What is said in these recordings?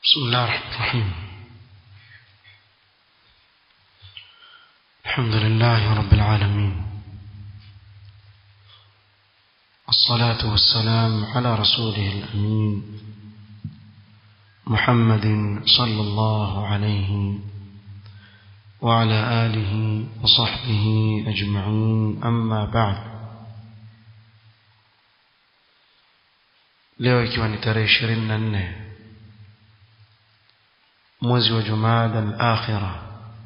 بسم الله الرحمن الرحيم الحمد لله رب العالمين الصلاة والسلام على رسوله الأمين محمد صلى الله عليه وعلى آله وصحبه أجمعين أما بعد leo ikiwa ni tarehe ishirini na nne mwezi wa jumada al-akhira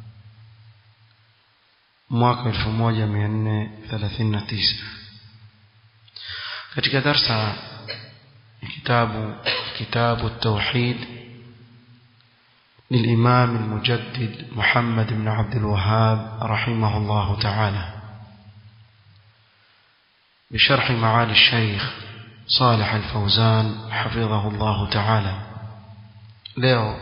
mwaka elfu moja mia nne thelathini na tisa katika darsa ya kitabu kitabu التوحيد للإمام المجدد محمد بن عبد الوهاب رحمه الله تعالى بشرح معالي الشيخ صالح الفوزان حفظه الله تعالى leo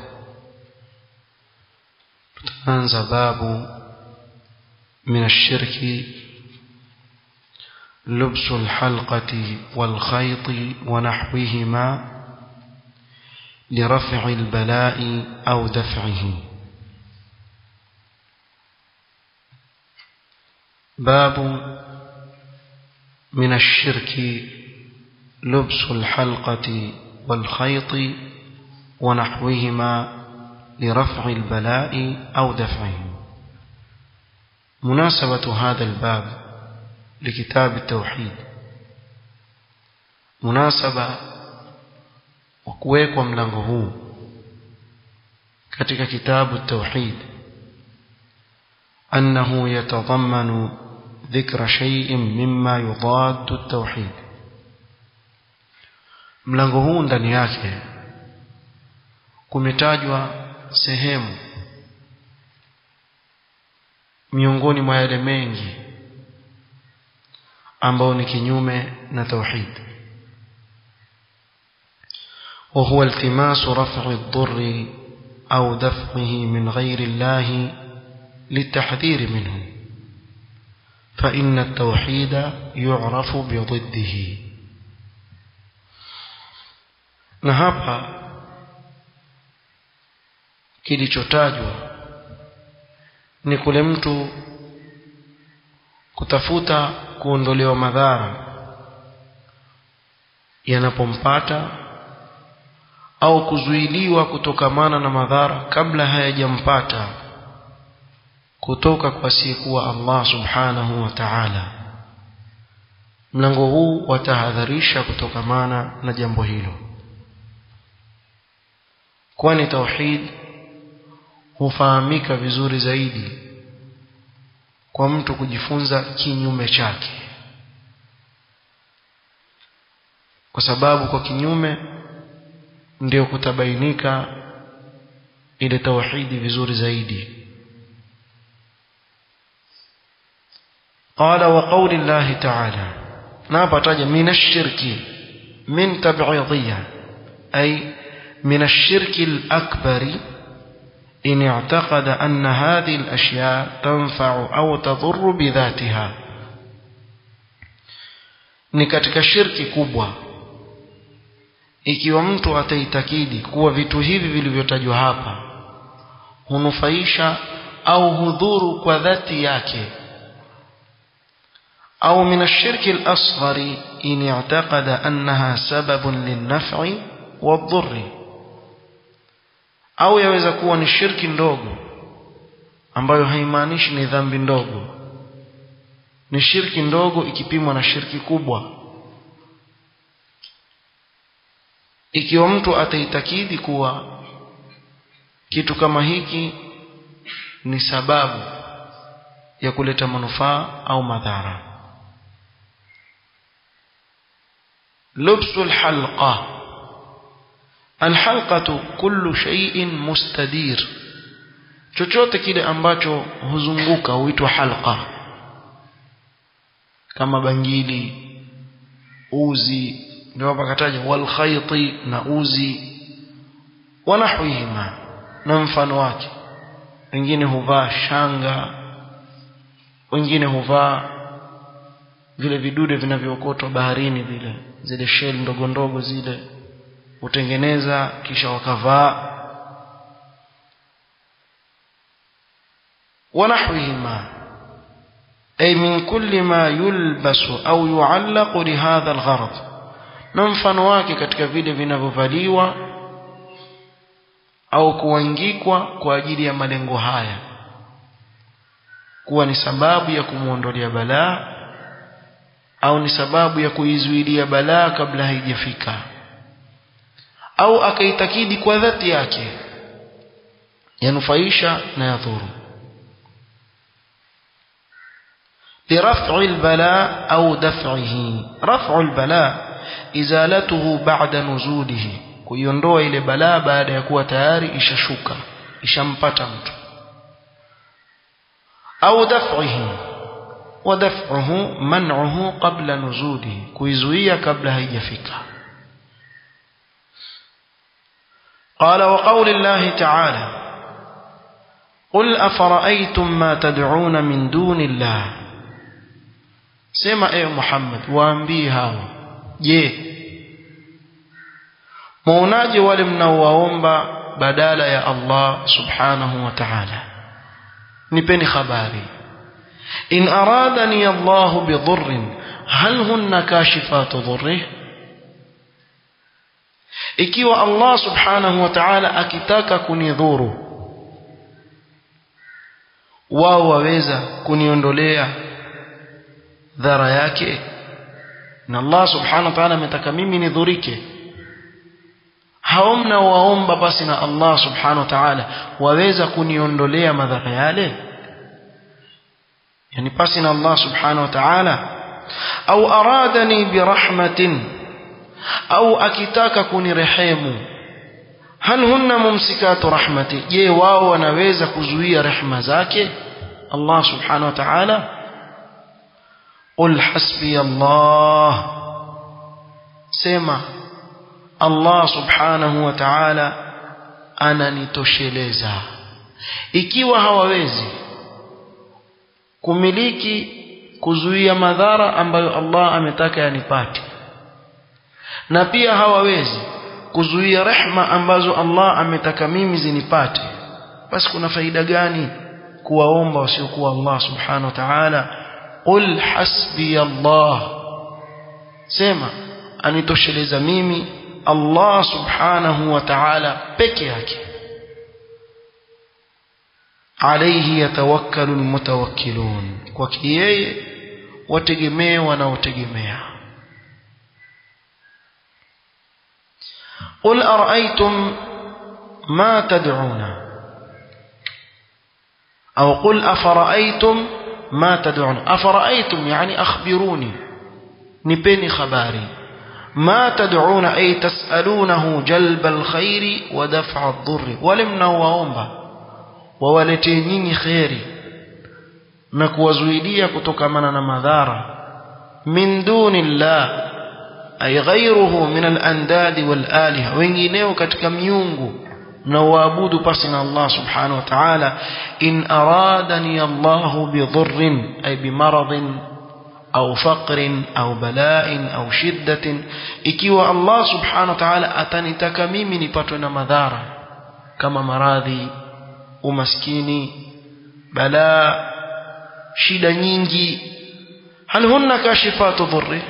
tutaanza babu من الشرك لبس الحلقة والخيط ونحوهما لرفع البلاء أو دفعه باب من الشرك لبس الحلقة والخيط ونحوهما لرفع البلاء أو دفعه مناسبة هذا الباب لكتاب التوحيد مناسبة وكويكم ملango katika kitabu التوحيد أنه يتضمن ذكر شيء مما يضاد التوحيد mlango huu ndani yake kumetajwa sehemu miongoni mwa yale mengi ambao ni kinyume na tauhid وهو التماس رفع الضر أو دفعه من غير الله للتحذير منه فإن التوحيد يعرف بضده na hapa kilichotajwa ni kule mtu kutafuta kuondolewa madhara yanapompata au kuzuiliwa kutokamana na madhara kabla hayajampata kutoka kwa asiyekuwa Allah subhanahu wa ta'ala mlango huu watahadharisha kutokamana na jambo hilo kwani tauhid hufahamika vizuri zaidi kwa mtu kujifunza kinyume chake kwa sababu kwa kinyume ndio kutabainika ile tauhidi vizuri zaidi قال وقول الله تعالى نابتاج من الشرك من تبعيضية أي من الشرك الأكبر إن اعتقد أن هذه الأشياء تنفع أو تضر بذاتها ni katika shirki kubwa ikiwa mtu ataitakidi kuwa vitu hivi vilivyotajwa hapa hunufaisha au hudhuru kwa dhati yake au min ashirki al-asghari in i'taqada annaha sababun lin-naf'i wadh-dhurri au yaweza kuwa ni shirki ndogo ambayo haimaanishi ni dhambi ndogo ni shirki ndogo ikipimwa na shirki kubwa ikiwa mtu ataitakidi kuwa kitu kama hiki ni sababu ya kuleta manufaa au madhara lubsul halqa alhalqatu kullu shay'in mustadir chochote kile ambacho huzunguka huitwa halqa kama bangili uzi ndio hapa kataja wal khayti na uzi wanahwihima na mfano wake wengine huvaa shanga wengine huvaa vile vidude vinavyookotwa baharini vile zile shell ndogo ndogo zile hutengeneza kisha wakavaa ونحوهما أي من كل ما يلبس أو يعلق لهذا الغرض نمفن wake katika vile vinavyovaliwa au kuangikwa kwa ajili ya malengo haya kuwa ni sababu ya kumwondolea balaa au ni sababu ya kuizuilia balaa kabla haijafika au akaitakidi kwa dhati yake yanufaisha na yadhuru لرفع البلاء أو دفعه رفع البلاء إزالته بعد نزوله kuiondoa ile balaa baada ya kuwa tayari ishashuka ishampata mtu au daf'ihi wa daf'uhu man'uhu qabla nuzulihi kuizuia kabla haijafika قال وقول الله تعالى قل أفرأيتم ما تدعون من دون الله sema ewe Muhammad waambie hao je muonaje wale mnaowaomba badala ya Allah subhanahu wa ta'ala nipeni habari in aradani Allah bidhurrin hal hunna kashifatu dhurrih ikiwa Allah subhanahu wa ta'ala akitaka kunidhuru wao waweza kuniondolea dhara yake na Allah subhanahu wa ta'ala ametaka mimi nidhurike hao mnaowaomba basi na Allah subhanahu wa ta'ala waweza kuniondolea madhara yale yani pasi na Allah subhanahu wa ta'ala au aradani birahmatin au akitaka kunirehemu hal hunna mumsikatu rahmati je wao wanaweza kuzuia rehema zake Allah subhanahu wa ta'ala qul hasbi Allah sema Allah subhanahu wa ta'ala ananitosheleza ikiwa hawawezi kumiliki kuzuia madhara ambayo Allah ametaka yanipate na pia hawawezi kuzuia rehma ambazo Allah ametaka mimi zinipate basi kuna faida gani kuwaomba wasiokuwa Allah subhanahu wa ta'ala qul hasbi Allah sema anitosheleza mimi Allah subhanahu wa ta'ala peke yake alayhi yatawakkalu almutawakkilun kwa yeye wategemee wanaotegemea قل أرأيتم ما تدعون أو قل أفرأيتم ما تدعون أفرأيتم يعني أخبروني نبني خباري ما تدعون أي تسألونه جلب الخير ودفع الضر ولم نوهم وولتينيني خيري نكوزويديا كتكمنا مذارا من دون الله ay ghayruhu min al-andad wal-aliha wengineo katika miungu mnaoabudu pasi na Allah subhanahu wa ta'ala in aradani Allah bidhurrin ay bimaradin au faqrin au bala'in au shiddatin ikiwa Allah subhanahu wa ta'ala atanitaka mimi nipatwe na madhara kama maradhi umaskini balaa shida nyingi hal hunna kashifatu dhurri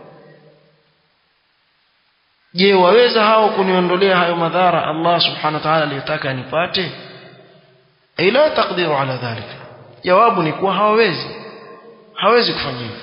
je waweza hao kuniondolea hayo madhara Allah subhanahu wa ta'ala aliyotaka nipate ila taqdiru ala dhalika jawabu ni kuwa hawawezi hawezi kufanya hivyo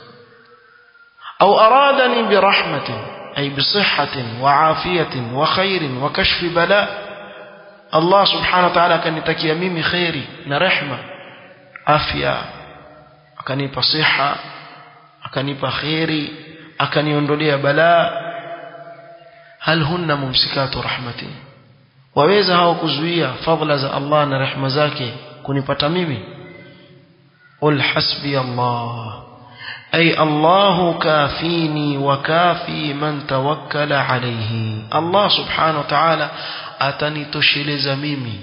au aradani birahmatin ay bisihhatin wa afiyatin wa khairin wa kashfi bala Allah subhanahu wa ta'ala akanitakia mimi khairi na rehma afya akanipa siha akanipa khairi akaniondolea balaa hal hunna mumsikatu rahmati waweza hao kuzuia fadhila za Allah na rehema zake kunipata mimi qul hasbi Allah ay Allah kafini wa kafi man tawakkala alayhi Allah subhanahu wa ta'ala atanitosheleza mimi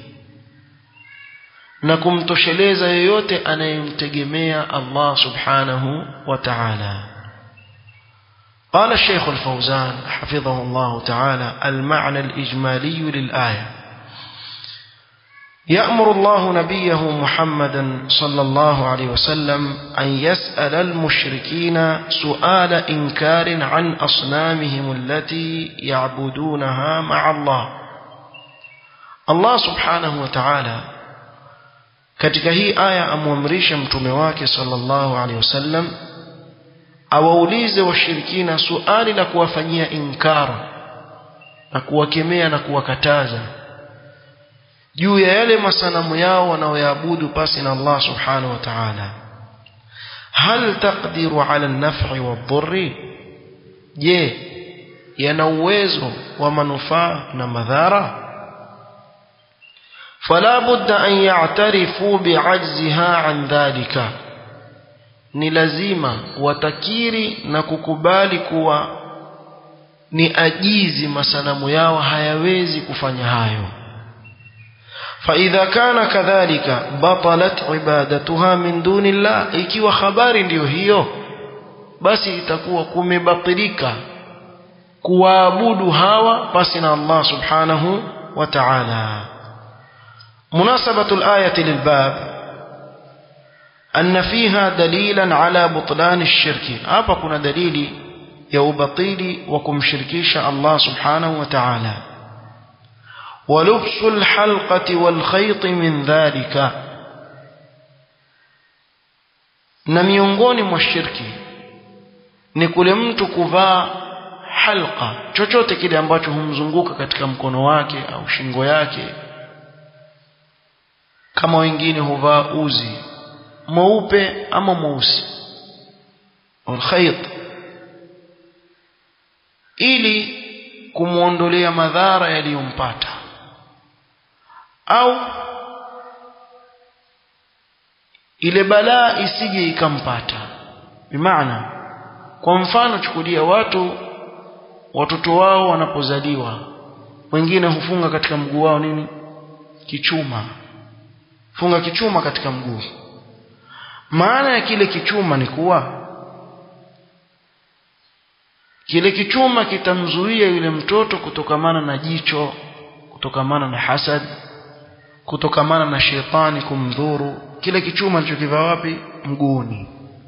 na kumtosheleza yeyote anayemtegemea Allah subhanahu wa ta'ala قال الشيخ الفوزان حفظه الله تعالى المعنى الإجمالي للآية يأمر الله نبيه محمدا صلى الله عليه وسلم أن يسأل المشركين سؤال إنكار عن أصنامهم التي يعبدونها مع الله الله سبحانه وتعالى katika hii aya amwamrisha mtume wake sallallahu alaihi wasallam awaulize washirikina suali la kuwafanyia inkara na kuwakemea na kuwakataza juu ya yale masanamu yao wanaoyaabudu pasi na Allah subhanahu wa ta'ala hal taqdiru ala an-naf'i wadh-dhurri je yana uwezo wa manufaa na madhara فلا بد أن يعترفوا بعجزها عن ذلك ni lazima watakiri na kukubali kuwa ni ajizi masanamu yao hayawezi kufanya hayo فإذا كان كذلك بطلت عبادتها من دون الله ikiwa habari ndiyo hiyo basi itakuwa kumebatilika kuwaabudu hawa pasi na Allah subhanahu wa ta'ala مناسبة الآية للباب أن فيها دليلا على بطلان الشرك hapa kuna dalili ya ubatili wa kumshirikisha Allah subhanahu wa ta'ala ولبس الحلقة والخيط من ذلك na miongoni mwa shirki ni kule mtu kuvaa halqa chochote kile ambacho humzunguka katika mkono wake au shingo yake kama wengine huvaa uzi mweupe ama mweusi alkhayt ili kumwondolea madhara yaliyompata au ile balaa isije ikampata bimaana kwa mfano chukulia watu watoto wao wanapozaliwa wengine hufunga katika mguu wao nini kichuma funga kichuma katika mguu maana ya kile kichuma ni kuwa kile kichuma kitamzuia yule mtoto kutokamana na jicho kutokamana na hasad kutokamana na shetani kumdhuru kile kichuma alichokivaa wapi mguuni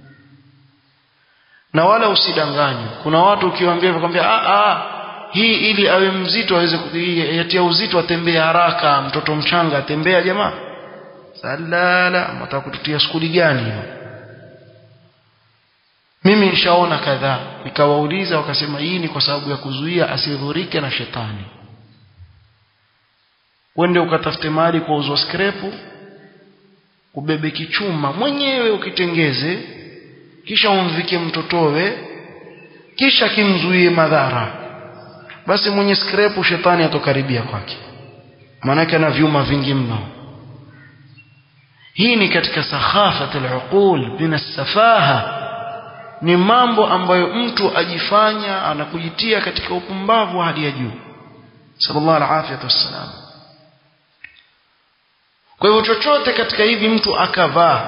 na wala usidanganywe kuna watu ukiwaambia wakwambia a a hii ili awe mzito aweze yatia uzito atembee haraka mtoto mchanga atembea jamaa salala mtaka kututia skuli gani hiyo mimi nishaona kadhaa nikawauliza wakasema hii ni kwa sababu ya kuzuia asidhurike na shetani wende ukatafute mahali kwa uzwa skrepu ubebe kichuma mwenyewe ukitengeze kisha umvike mtotowe kisha kimzuie madhara basi mwenye skrepu shetani atokaribia kwake maanake ana vyuma vingi mno hii ni katika sakhafat al-uqul min as-safaha ni mambo ambayo mtu ajifanya anakujitia katika upumbavu wa hali ya juu sallallahu alaihi wasallam kwa hivyo chochote katika hivi mtu akavaa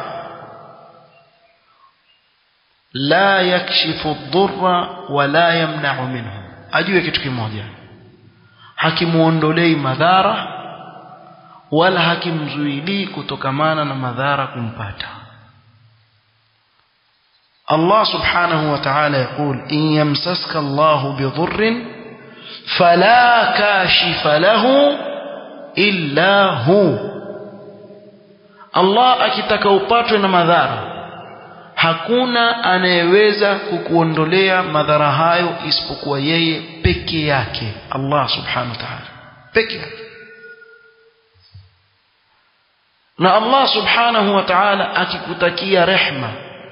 la yakshifu dhurra wala yamna'u minhu ajue kitu kimoja hakimuondolei madhara wala hakimzuilii kutokamana na madhara kumpata Allah subhanahu wa ta'ala يقول إن يمسسك الله بضر فلا كاشف له إلا هو Allah akitaka upatwe na madhara hakuna anayeweza kukuondolea madhara hayo isipokuwa yeye peke yake Allah subhanahu wa ta'ala peke yake na Allah subhanahu wa ta'ala akikutakia rehma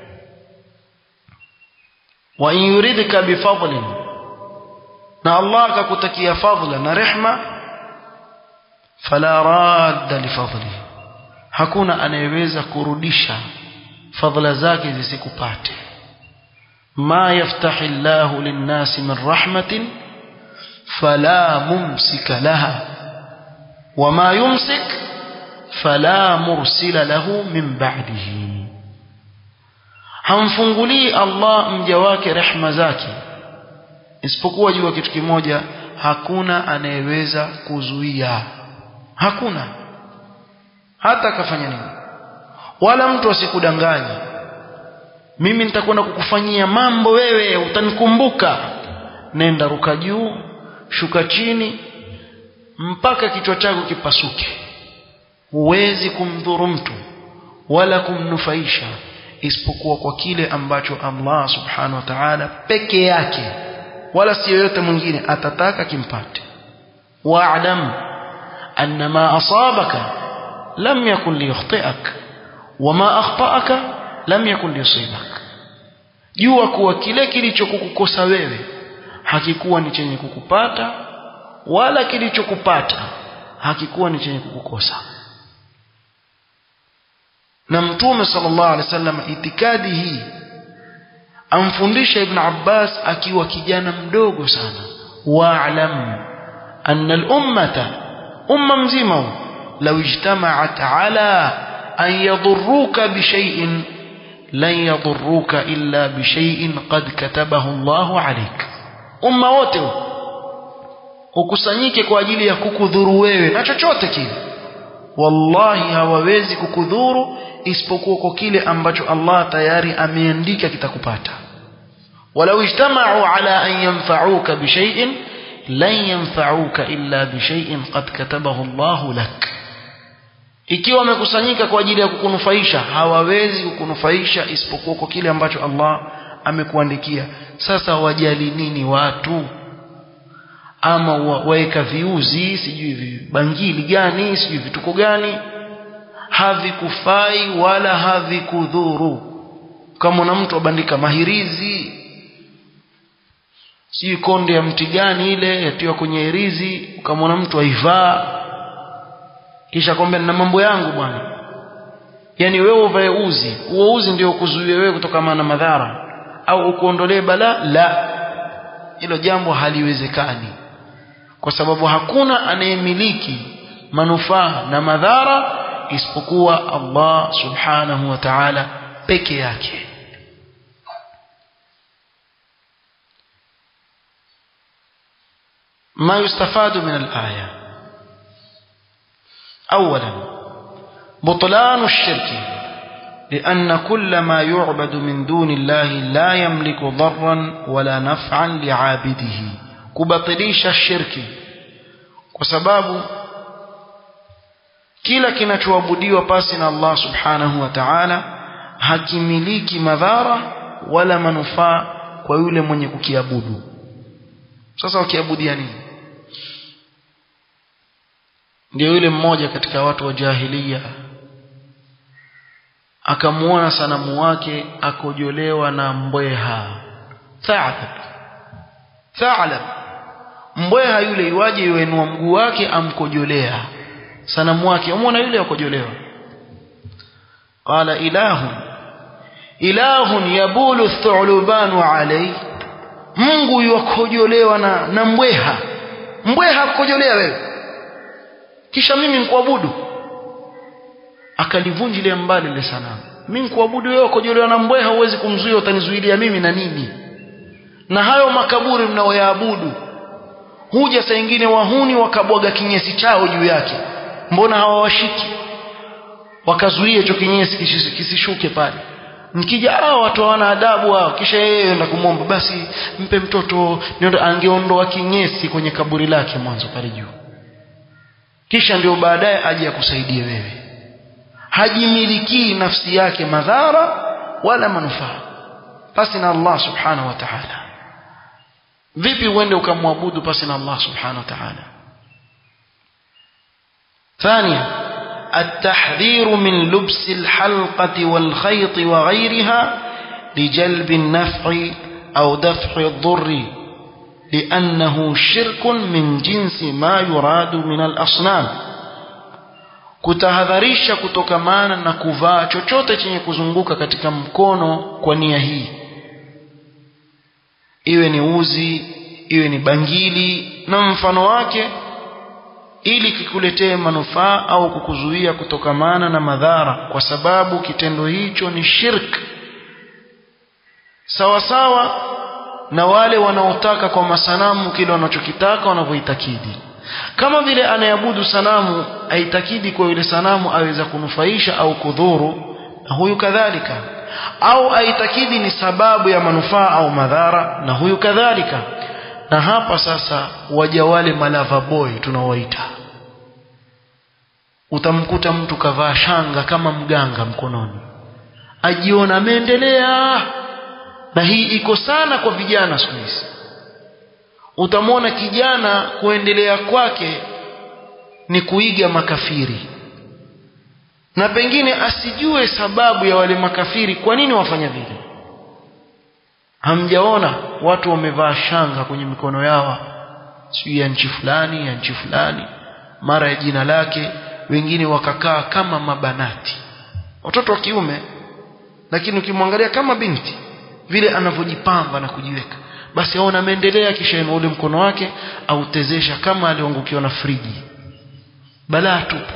wa in yuridka bifadlin na Allah akakutakia fadla na rehma fala radda lifadlihi hakuna anayeweza kurudisha fadhila zake zisikupate ma yaftahi llahu linnasi min rahmatin fala mumsika laha wama yumsik fala mursila lahu min ba'dihi hamfungulii Allah mja wake rehma zake isipokuwa jua kitu kimoja hakuna anayeweza kuzuia hakuna hata akafanya nini wala mtu asikudanganye mimi nitakwenda kukufanyia mambo wewe utanikumbuka nenda ruka juu shuka chini mpaka kichwa chako kipasuke huwezi kumdhuru mtu wala kumnufaisha isipokuwa kwa kile ambacho Allah subhanahu wa ta'ala peke yake wala si yoyote mwingine atataka kimpate wa'lam anna ma asabaka lam yakun liyukhti'ak wama akhta'aka lam yakun liyusibak jua kuwa kile kilichokukukosa wewe hakikuwa ni chenye kukupata wala kilichokupata hakikuwa ni chenye kukukosa na mtume sallallahu alaihi wasallam itikadi hii amfundisha ibn Abbas akiwa kijana mdogo sana wa'lam anna al-ummata umma mzima law ijtama'at ala an yadurruka bi shay'in lan yadurruka illa bi shay'in qad katabahu Allahu alayk umma wote ukusanyike kwa ajili ya kukudhuru wewe na chochote kile wallahi hawawezi kukudhuru isipokuwa kwa kile ambacho Allah tayari ameandika kitakupata walau ijtama'u ala an yanfa'uka bishay'in lan yanfa'uka illa bishay'in qad katabahu Allah lak ikiwa wamekusanyika kwa ajili ya kukunufaisha hawawezi kukunufaisha isipokuwa kwa kile ambacho Allah amekuandikia sasa wajali nini watu ama waweka viuzi sijui bangili gani sijui vituko gani havikufai wala havikudhuru kama na mtu abandika mahirizi sijui konde ya mti gani ile yatiwa kwenye hirizi ukamwona mtu aivaa kisha kwambia na mambo yangu bwana yani wewe uvae uzi huo uzi ndio kuzuia wewe kutokana na madhara au ukuondolee bala la hilo jambo haliwezekani kwa sababu hakuna anayemiliki manufaa na madhara isipokuwa Allah subhanahu wa ta'ala peke yake ما يستفاد من الآية أولا بطلان الشرك لأن كل ما يعبد من دون الله لا يملك ضرا ولا نفعا لعابده كبطليش الشرك وسباب kila kinachoabudiwa pasi na Allah subhanahu wa ta'ala hakimiliki madhara wala manufaa kwa yule mwenye kukiabudu sasa wakiabudia nini ndio yule mmoja katika watu wa jahiliya akamuona sanamu wake akojolewa na mbweha thalab thalab mbweha yule iwaje yuenua mguu wake amkojolea sanamu wake umeona yule akojolewa qala ilahu ilahun yabulu thulubanu alayhi Mungu yuakojolewa na, na mbweha mbweha akojolea wewe kisha mimi nikuabudu akalivunjilia mbali ile sanamu mimi nikuabudu wewe ukojolewa na mbweha huwezi kumzuia utanizuilia mimi na nini na hayo makaburi mnaoyaabudu huja saa ingine wahuni wakabwaga kinyesi chao juu yake mbona hawawashiki wakazuia hicho kinyesi kisishuke pale mkija hao watu hawana adabu hao kisha yeye enda kumwomba basi mpe mtoto angeondoa kinyesi kwenye kaburi lake mwanzo pale juu kisha ndio baadaye aje akusaidie wewe hajimilikii nafsi yake madhara wala manufaa pasi na Allah subhanahu wa ta'ala vipi uende ukamwabudu pasi na Allah subhanahu wa ta'ala ثانيا التحذير من لبس الحلقة والخيط وغيرها لجلب النفع أو دفع الضر لأنه شرك من جنس ما يراد من الأصنام kutahadharisha kutokamana na kuvaa chochote chenye kuzunguka katika mkono kwa nia hii iwe ni uzi iwe ni bangili na mfano wake ili kikuletee manufaa au kukuzuia kutokamana na madhara kwa sababu kitendo hicho ni shirk sawa sawa na wale wanaotaka kwa masanamu kile wanachokitaka wanavyoitakidi kama vile anayeabudu sanamu aitakidi kwa yule sanamu aweza kunufaisha au kudhuru na huyu kadhalika au aitakidi ni sababu ya manufaa au madhara na huyu kadhalika na hapa sasa waja wale malava boy tunawaita utamkuta mtu kavaa shanga kama mganga mkononi ajiona ameendelea na hii iko sana kwa vijana siku hizi utamwona kijana kuendelea kwake ni kuiga makafiri na pengine asijue sababu ya wale makafiri kwa nini wafanya vile hamjaona watu wamevaa shanga kwenye mikono yao sijui ya nchi fulani ya nchi fulani mara ya jina lake wengine wakakaa kama mabanati watoto wa kiume lakini ukimwangalia kama binti vile anavyojipamba na kujiweka basi aona ameendelea kisha ina ule mkono wake autezesha kama aliongukiwa na friji balaa tupu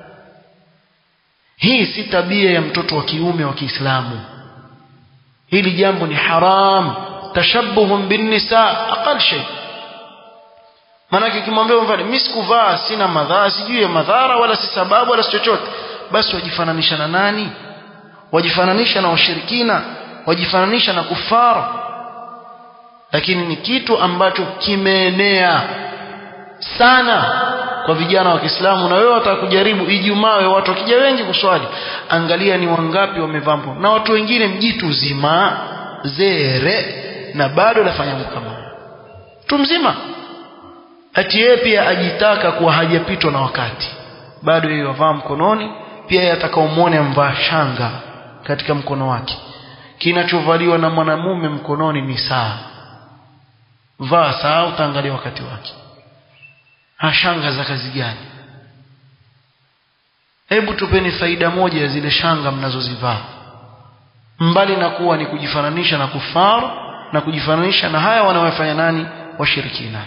hii si tabia ya mtoto wa kiume wa Kiislamu hili jambo ni haram tashabbuhum bin nisa aqal shay manake kimwambia mfano mimi sikuvaa sina madhara sijui ya madhara wala si sababu wala si chochote basi wajifananisha na nani wajifananisha na washirikina wajifananisha na kufara lakini ni kitu ambacho kimeenea sana kwa vijana wa Kiislamu na wewe watakujaribu Ijumaa wewe watu wakija wengi kuswali angalia ni wangapi wamevaa na watu wengine mjitu zima zere na bado lafanya kama mtu mzima ati yeye pia ajitaka kuwa hajapitwa na wakati bado yeye wavaa mkononi pia yeye atakaomwone amvaa shanga katika mkono wake kinachovaliwa na mwanamume mkononi ni saa vaa saa utaangalia wakati wake shanga za kazi gani hebu tupeni faida moja ya zile shanga mnazozivaa mbali na kuwa ni kujifananisha na kufaru na kujifananisha na haya wanaofanya nani washirikina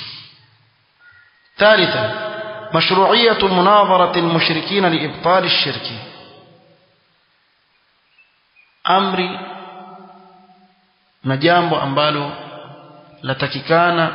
ثالثا مشروعية مناظرة المشركين لإبطال الشرك أمري نجambo ambalo latakikana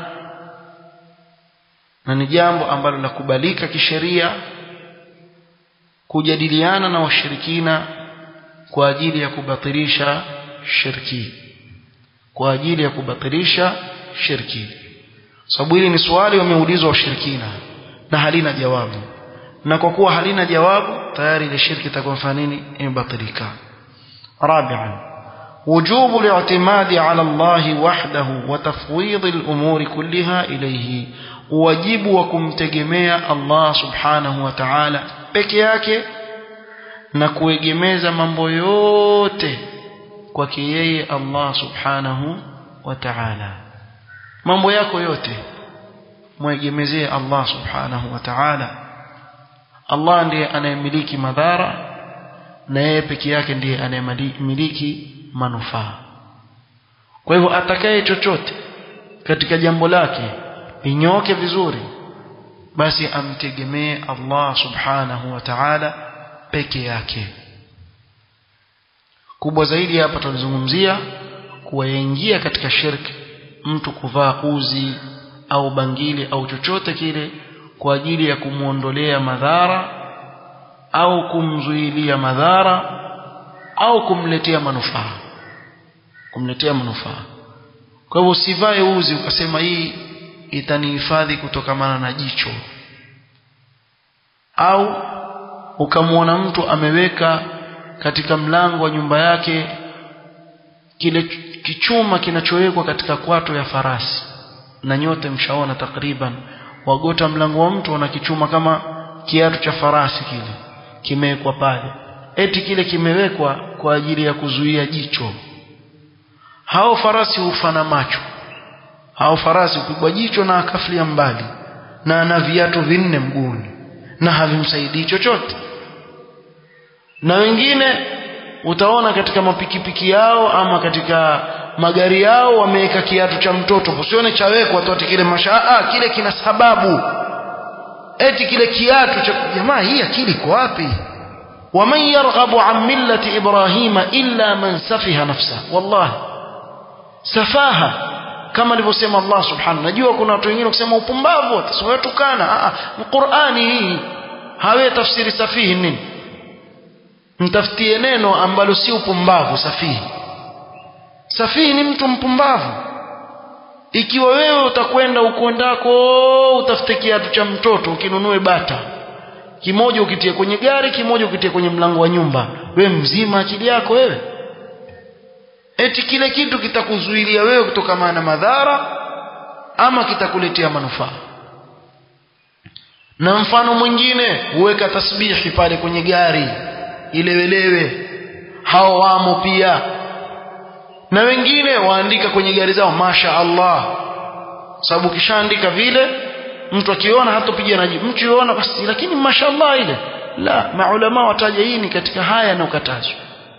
na ni jambo ambalo lakubalika kisheria kujadiliana na washirikina kwa ajili ya kubatilisha shirki kwa ajili ya kubatilisha shirki sababu hili ni swali wameulizwa washirikina na halina jawabu na kwa kuwa halina jawabu tayari ile shirki itakuwa fanya nini imebatilika rabi'an وجوب الاعتماد على الله وحده وتفويض الأمور كلها إليه wajibu wa kumtegemea Allah subhanahu wa ta'ala peke yake na kuegemeza mambo yote kwake yeye Allah subhanahu wa ta'ala mambo yako yote mwegemezee Allah subhanahu wa ta'ala Allah ndiye anayemiliki madhara na yeye peke yake ndiye anayemiliki manufaa kwa hivyo atakaye chochote katika jambo lake inyoke vizuri basi amtegemee Allah subhanahu wa ta'ala peke yake kubwa zaidi hapa tunazungumzia kuwaingia katika shirki mtu kuvaa uzi au bangili au chochote kile kwa ajili ya kumwondolea madhara au kumzuilia madhara au kumletea manufaa kumletea manufaa kwa hivyo usivae uzi ukasema hii itanihifadhi kutokamana na jicho au ukamwona mtu ameweka katika mlango wa nyumba yake kile kichuma kinachowekwa katika kwato ya farasi na nyote mshaona takriban wagota mlango wa mtu wana kichuma kama kiatu cha farasi kile kimewekwa pale eti kile kimewekwa kwa ajili ya kuzuia jicho hao farasi hufana macho hao farasi kupigwa jicho na akafilia mbali na ana viatu vinne mguuni na havimsaidii chochote na wengine utaona katika mapikipiki yao ama katika magari yao wameweka kiatu cha mtoto usione chawekwa tu ati kile mashaa kile kina sababu eti kile kiatu cha jamaa hii akili iko wapi ومن يرغب عن ملة إبراهيم إلا من سفه نفسه والله سفاهة kama alivyosema Allah subhanahu najua kuna watu wengine kusema upumbavu watatukana Qur'ani hii hawe tafsiri safihi nini mtafutie neno ambalo si upumbavu safihi safihi ni mtu mpumbavu ikiwa wewe utakwenda ukwendako utafute kiatu cha mtoto ukinunue bata kimoja ukitie kwenye gari kimoja ukitie kwenye mlango wa nyumba wewe mzima akili yako wewe eti kile kitu kitakuzuilia wewe kutokana na madhara ama kitakuletea manufaa na mfano mwingine huweka tasbihi pale kwenye gari ilewelewe hao wamo pia na wengine waandika kwenye gari zao masha Allah sababu kishaandika vile mtu akiona hatopiga na jibu mtu yuona basi lakini mashallah ile la maulama wataja hii ni katika haya na ukatazwa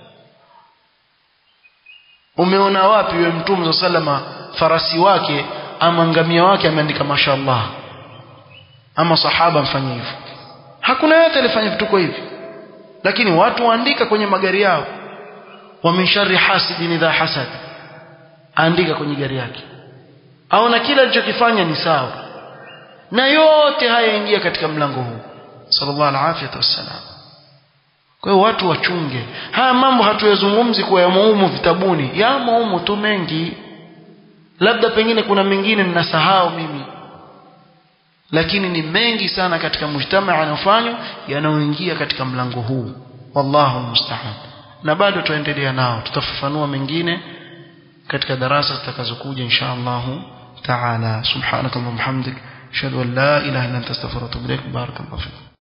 umeona wapi wewe mtume sallama farasi wake ama ngamia wake ameandika mashallah ama sahaba mfanye hivyo hakuna yote alifanya vituko hivi lakini watu waandika kwenye magari yao wa min sharri hasidin idha hasad andika kwenye gari yake aona kila alichokifanya ni sawa na yote haya ingia katika mlango huu sallallahu alaihi wasallam kwa hiyo watu wachunge haya mambo hatuyazungumzi kwa yamo humu vitabuni yamo humu tu mengi labda pengine kuna mengine ninasahau mimi lakini ni mengi sana katika mujtamaa yanayofanywa yanayoingia katika mlango huu wallahu musta'an na bado tuendelea nao tutafafanua mengine katika darasa zitakazokuja insha Allah taala subhanakallahumma hamdik ashhadu an la ilaha illa anta astaghfiruka wa atubu ilaik barakallahu fiik